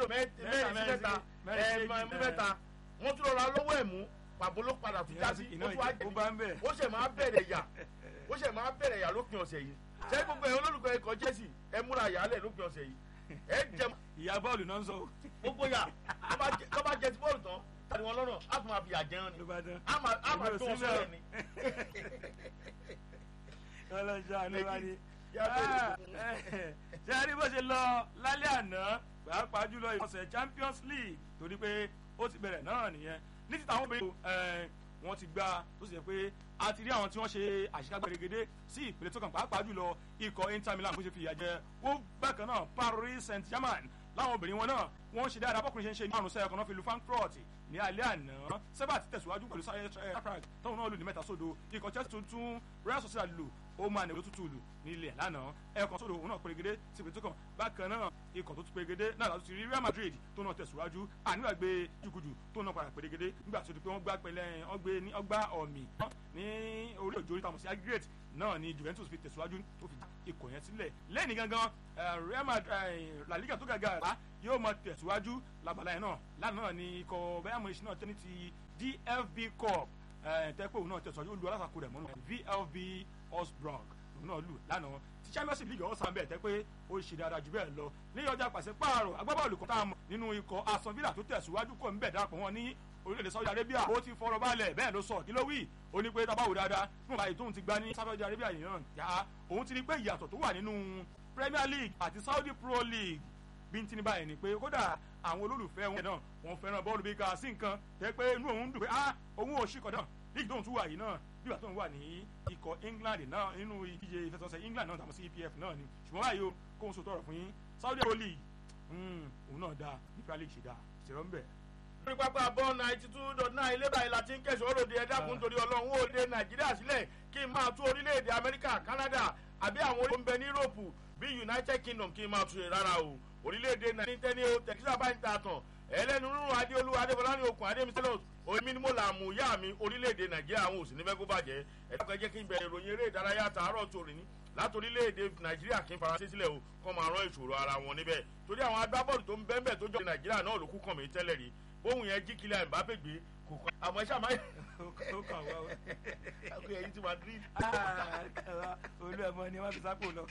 lò mẹ́rin sí mẹ́ta ẹ̀ mẹ́ta wọ́n tún lọ́ra lọ́wọ́ ẹ̀ mú pàbó ló padà tún já sí ó tún wá jẹ̀bi ó ṣẹ̀ máa bẹ̀rẹ̀ yà ó ṣẹ̀ máa bẹ̀rẹ̀ yà lópin ọ̀sẹ̀ yìí ṣé gbogbo ẹ̀ olólùkọ́ ẹ̀kọ́ jẹ́sì ẹ múra yàálẹ̀ lópin ọ̀sẹ̀ yìí ẹ jẹ. ìyá bọ́ọ̀lù náà ń sọ. gbogbo yà tó bá jẹ ti bọ́ọ̀lù tán tani wọn lọ́nà á tún máa fi àjẹun ni á máa tó wọn sọ̀rọ̀ ni. ọlọ́jà ló wá ní. ṣé a rí bó ṣe lọ lálẹ́ àná pàápàá jùlọ ìfọ̀sẹ̀ champions league torí pé ó ti bẹ̀rẹ̀ náà nìyẹn ní ti tàwọn obìnrin wọn ti gba tó sì yẹ pé a ti rí àwọn tí wọ́n ṣe àṣekágbá gẹ́gẹ́dẹ́ sí ìpele tó kàn pàápàá jùlọ ikọ̀ inter milan bó ṣe fi ìyà jẹ ó bákan náà paris saint germain láwọn obìnrin wọn náà wọ́n ṣe dáadáa bọ́kùnrin ṣe ń ṣe ní àrùn sẹ́yìn kan náà fi lu frankfurt ní alẹ́ àná sẹ́bà ti tẹ̀síwájú pẹ̀lú prague tóun náà lù ní mẹ́ta sódò ikọ̀ chelsea tuntun real sociedad lù ó máa nìyẹn tútù lù nílẹ̀ lánàá ẹ̀ẹ̀kan sódò òun náà pérégedé sí ìpè tó kàn bákan náà ikọ̀ tó tún pérégedé náà láti rí real madrid tó náà tẹ̀síwájú àníwàgbé jùkùjù tó náà padà pérégedé nígbà tó di pé wọ́n gbá pẹ̀lẹ́ wọ́n gbé ní ọgbà ọ̀mì ní orí òjò oríta mọ̀ sí aggregate náà ni juventus fi tẹ̀síwájú tó fi ikọ̀ yẹn sílẹ̀ lẹ́ni gangan real madrid la liga tó gàgà rà yóò máa tẹ̀síwájú labala yẹn náà lánàá ni ikọ̀ bayern munich náà tẹ́ni ti dfb cup tẹ́pẹ́ òun náà tẹ̀síwájú olú alátakò rẹ̀ mọ́nú vlb osbrog òun náà lù lánàá ti champions league ọ̀sán bẹ́ẹ̀ tẹ́ pé ó ṣe dáadáa jù bẹ́ẹ̀ lọ ní ọjà pàṣẹ pààrọ̀ agbábọ́ọ̀lù kan tá a mọ̀ nínú ikọ̀ aston villa tó tẹ̀síwájú kò ń bẹ̀ darapọ̀ wọn ní orílẹ̀-èdè saudi arabia ó ti fọ̀rọ̀ balẹ̀ bẹ́ẹ̀ ló sọ kí ló wí ó ní pé tábàwò dáadáa fún báyìí tóun ti gba ní saudi arabia yìí náà yá òun ti ní pé ìyàtọ̀ tó wà nínú premier league àti saudi pro league bí n ti ní báyìí ni pé kódà àwọn olólùfẹ́ wọn náà wọn fẹ́ràn bọ́ọ̀lù bí ká sí nǹkan tẹ́ pé inú òun dùn pé ah òun ò ṣìkọ̀ náà league tóun tún wà yìí náà bíbà tóun wà ní ikọ̀ england náà nínú ìdíje ìfẹsọ̀sẹ̀ england náà tàbí sí epf náà ni ṣùgbọ́n báyìí o kóun so tọrọ fún yín saudi pro league òun náà dáa ní premier league ṣe dáa ṣèrọ ń bẹ̀ lórí pápá bọ́ ninety two dot nine ilé báyìí la ti ń kẹsàn-án òròde ẹ̀dákun torí ọlọ́run ó de nàìjíríà sílẹ̀ kí n máa tú orílẹ̀-èdè amẹ́ríkà canada àbí àwọn orílẹ̀-èdè tó ń bẹ ní europe bí united kingdom kí n máa tú rárá o orílẹ̀-èdè nàìjíríà ní o tẹ̀síṣà bá ń ta tàn ẹlẹ́nu rúrun adéolú adébọlá ní okùn adémisẹ́lẹ̀ omi ni mo là mú yá mi orílẹ̀-èdè nàìjíríà àwọn òsì nífẹ̀ẹ́ kó bàjẹ́ ẹ̀dá jẹ́ kí n bẹ̀rẹ̀ ìròyìn eré ìdárayá tààrọ̀ tòrí ní láti orílẹ̀-èdè nàìjíríà kí n faransé sílẹ̀ o kọ́ máa rán ìṣòro ara wọn níbẹ̀ torí àwọn agbábọ́ọ̀lù tó ń bẹ́ẹ̀ tó jọ nàìjíríà náà ló kú kàn mí tẹ́lẹ̀ rí bóun yẹn jí kílẹ̀ mbappe gbé kò kọ́ àmọ́ ẹ ṣàmáyé. ó kàn wá o. àgbẹ̀ ẹ̀yìn ti madrid. olú ẹ̀ mọ́ ni wọ́n fi sápò lọ.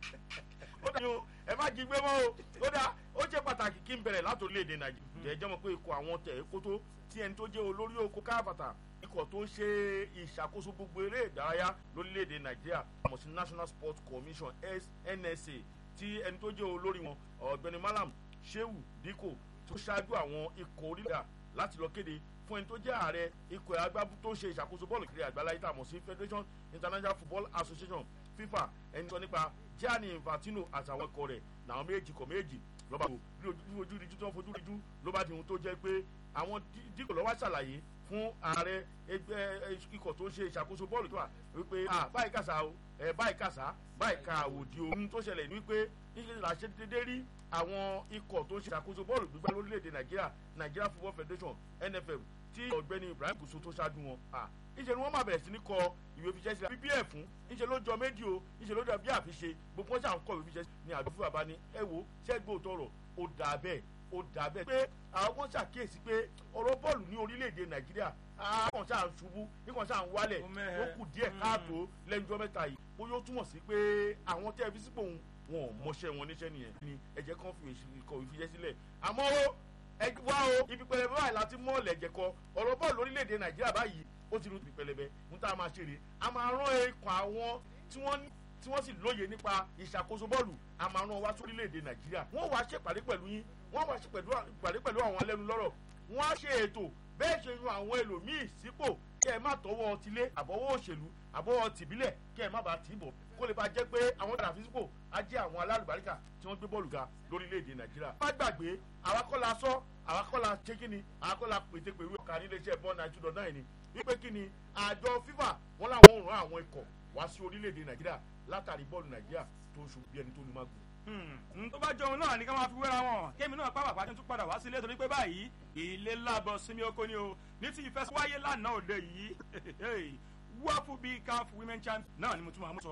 ó dà yín o ẹ má jí gbé mọ́ o ó dà ó jẹ́ pàtàkì kí n bẹ̀rẹ̀ láti orílẹ̀-èdè nàìjíríà jẹ́ jẹ́ mọ̀ pé ikọ̀ àwọn tẹ̀ kó tó tí ẹni tó jẹ́ olórí oko káàbàtà ikọ̀ tó ń ṣe ìṣàkóso gbogbo eré ìdárayá lórílẹ̀‐èdè nàìjíríà àmọ̀ sí national sports commission nsa tí ẹni tó jẹ́ olórí wọn ọ̀gbẹ́ni malam shehu dikko tó ṣáájú àwọn ikọ̀ orílẹ̀ láti lọ kéde fún ẹni tó jẹ́ ààrẹ ikọ̀ agbábú tó ń ṣe ìṣàkóso bọ́ọ̀lù kiri àgbáláyé tààmọ̀ sí federation international football association fifa ẹni sọ nípa gianni infantino àtàwọn ikọ̀ rẹ̀ làwọn méjì kọ̀ méjì lọ́ba tó bí ojú ríjú tó ń fojú ríjú ló bá di ohun tó jẹ́ pé àwọn díkò lọ́wọ́ ṣàlàyé fún ààrẹ ẹgbẹ́ ikọ̀ tó ń ṣe ìṣàkóso bọ́ọ̀lù tó wà wípé báyìí kàṣà o báyìí kàṣà báyìí ka òdi ohun tó ṣẹlẹ̀ ní wípé níṣẹ́ la ṣe dédé rí àwọn ikọ̀ tó ń ṣe ìṣàkóso bọ́ọ̀lù gbígbá lórílẹ̀‐èdè nàìjíríà nigeria football federation nff tí ọ̀gbẹ́ni ibrahim kùsùn tó ṣáájú wọn níṣẹ́ ni wọ́n máa bẹ̀rẹ̀ sí ní kọ ìwé fiṣẹ́ sílẹ̀ ppf fún níṣẹ́ ló jọ méjì o níṣẹ́ ló dàbí àfiṣe gbogbo wọn ṣàn kọ ìwé fiṣẹ́ ní àgbẹ̀ fún bàbá ni ẹ wo ṣẹ́gbẹ́ òtọ̀rọ̀ ó dà bẹ́ẹ̀ ó dà bẹ́ẹ̀ pé àwọn kan ṣàkíyèsí pé ọ̀rọ̀ bọ́ọ̀lù ní orílẹ̀-èdè nàìjíríà àwọn ṣáà ń ṣubú nígbà ṣáà ń wálẹ̀ ó kù díẹ̀ káàtó lẹ́nujọ́ mẹ́ta yìí bóyá ó túmọ̀ sí pé àwọn tẹ́ fi sípò wọn ò mọṣẹ́ wọn níṣẹ́ nìyẹn ni ẹ̀jẹ̀ kan fi ìkọ̀ ìfijẹ́ sílẹ̀ àmọ́ ó wá o ibi pẹlẹbẹ báyìí láti mọ́ ọ̀lẹ̀jẹ̀ kọ ọ̀rọ̀ bọ́ọ̀lù orílẹ̀-èdè nàìjíríà báyìí ó ti rú ibi pẹlẹbẹ ń tá a máa ṣe rè a máa rán ikọ̀ àwọn tí wọ́n ní tí wọ́n sì lóye nípa ìṣàkóso bọ́ọ̀lù a máa rán wá sórílẹ̀-èdè nàìjíríà wọ́n wá ṣèpàdé pẹ̀lú yín wọ́n wá ṣèpàdé pẹ̀lú àwọn ẹlẹ́nu lọ́rọ̀ wọ́n á ṣe ètò bẹ́ẹ̀ ṣe yan àwọn ẹlòmíì sípò kẹ́ ẹ má tọwọ́ tilé àbọ̀wọ́ òṣèlú àbọ̀wọ́ tìbílẹ̀ kẹ́ ẹ má bàa tì í bọ̀ kó lè bá jẹ́ pé àwọn dàbí sípò á jẹ́ àwọn alálùbáríkà tí wọ́n gbé bọ́ọ̀lù ga lórílẹ̀‐èdè nàìjíríà. má gbàgbé àwa kọ́ la sọ àwa kọ́ la ṣe kíni àwa kọ́ la pété pèrú ọ̀ka nílé iṣẹ́ bọ́ọ̀ náà two náà ni wípé kíni àjọ fifa wọn làwọn ò rán àwọn ikọ̀ wá sí orílẹ̀‐èdè nàìjíríà látàrí bọ́ọ̀lù nàìjíríà tó ń ṣubú bí ẹni tó ní má gùn n tó bá jọun náà ní ká máa fi wéra wọn kémi náà pàápàá pàtó tún padà wá sílé torí pé báyìí ilé lábọ̀ sinmi oko ni o ní ti ìfẹsíwáyé lánàá òde yìí wọ́ọ̀fù bíi caf women champion náà ni mo tún máa mú sọ.